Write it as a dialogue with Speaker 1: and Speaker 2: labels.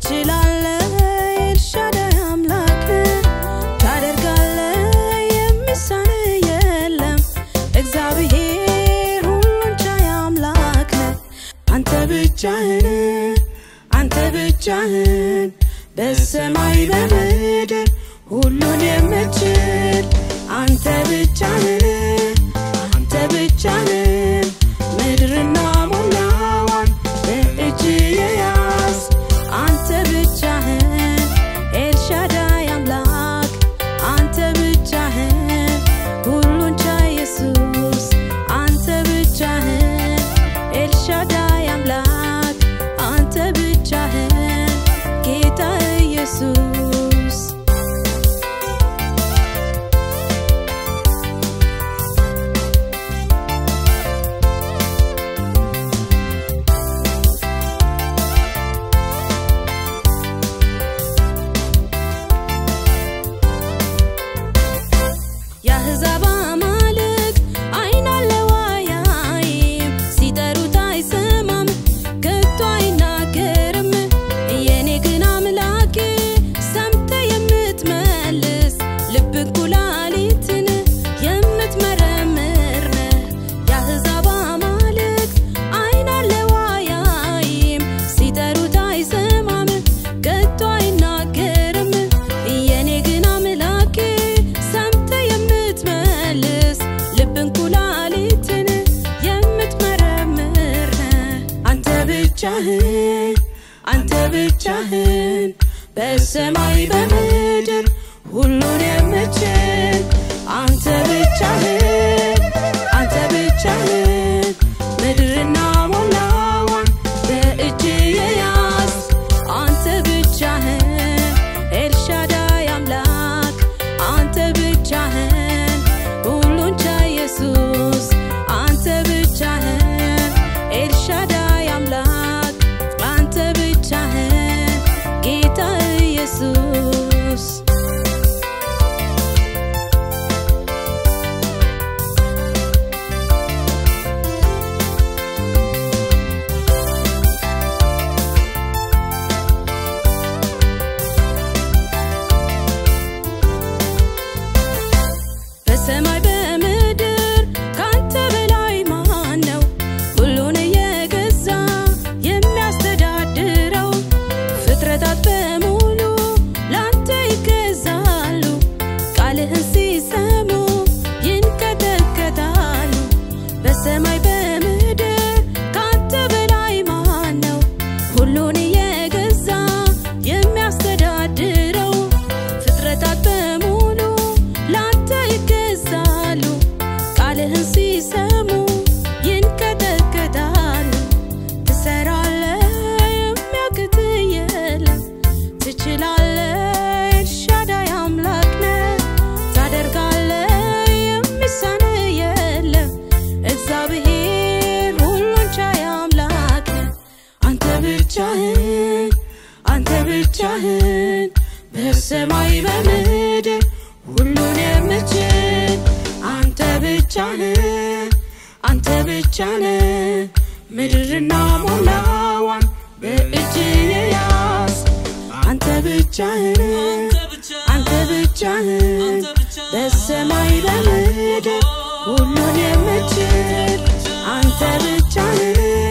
Speaker 1: ትችላለህ ኤልሻዳይ አምላክ ታደርጋለህ የሚሳንህ የለም እግዚአብሔር ሁሉን ቻይ አምላክ ነህ አንተ ብቻህን አንተ ብቻህን በሰማይ በምድር ሁሉን የምችል አንተ ብቻህን አንተ ብቻህን ምድርና ሞላዋን በእጅ የያዝ አንተ ብቻህን ኤልሻዳይ አምላክ አንተ ብቻህን ሁሉን ቻይ ኢየሱስ አንተ ብቻህን ኤልሻዳይ አምላክ አንተ ብቻህን ጌታ ኢየሱስ የአሕዛብ አማልክት ዓይን አለው አያይም፣ ሲጠሩት አይሰማም፣ ከቶ አይናገርም። የኔ ግን አምላኬ ሰምተህ የምትመልስ ልብን ኩላሊትን የምትመረምር ነህ። የአሕዛብ አማልክት ዓይን አለው አያይም፣ ሲጠሩት አይሰማም፣ ከቶ አይናገርም። የኔ ግን አምላኬ ሰምተህ የምትመልስ ልብን ኩላሊትን የምትመረምር ነህ። አንተ ብቻህን አንተ ብቻህን በሰማይ በምድር ሁሉን የምችል አንተ ብቻህን አንተ ብቻህን ምድርና ሞላዋን በእጅ የያዝ አንተ ብቻህን ኤልሻዳይ አምላክ አንተ ብቻህን ሁሉን ቻይ ኢየሱስ አንተ ብቻህን ኤልሻዳይ አምላክ አንተ ብቻህን ጌታ ኢየሱስ በሰማይ በምድር ካንተ በላይ ማን ነው? ሁሉን እየገዛ የሚያስተዳድረው ፍጥረታት በሙሉ ላንተ ይገዛሉ። ቃልህን ሲሰሙ ይንቀጠቀጣሉ። በሰማይ በምድር ካንተ በላይ ማን ነው? ሁሉን እየገዛ የሚያስተዳድረው ፍጥረታት በሙሉ ላንተ ይገዛሉ። ቃልህን ሲሰሙ ይንቀጠቀጣሉ። ትሰራለህ የሚያቅትህ የለም። ትችላለህ ኤልሻዳይ አምላክ ነህ። ታደርጋለህ የሚሳንህ የለም። እግዚአብሔር ሁሉን ቻይ አምላክ ነህ። አንተ ብቻህን አንተ ብቻህን በሰማይ በምድር ሁሉን የምችል አንተ ብቻህን አንተ ብቻህን ምድርና ሞላዋን በእጅ የያዝ አንተ ብቻህን አንተ ብቻህን በሰማይ በምድር ሁሉን የምችል አንተ ብቻህን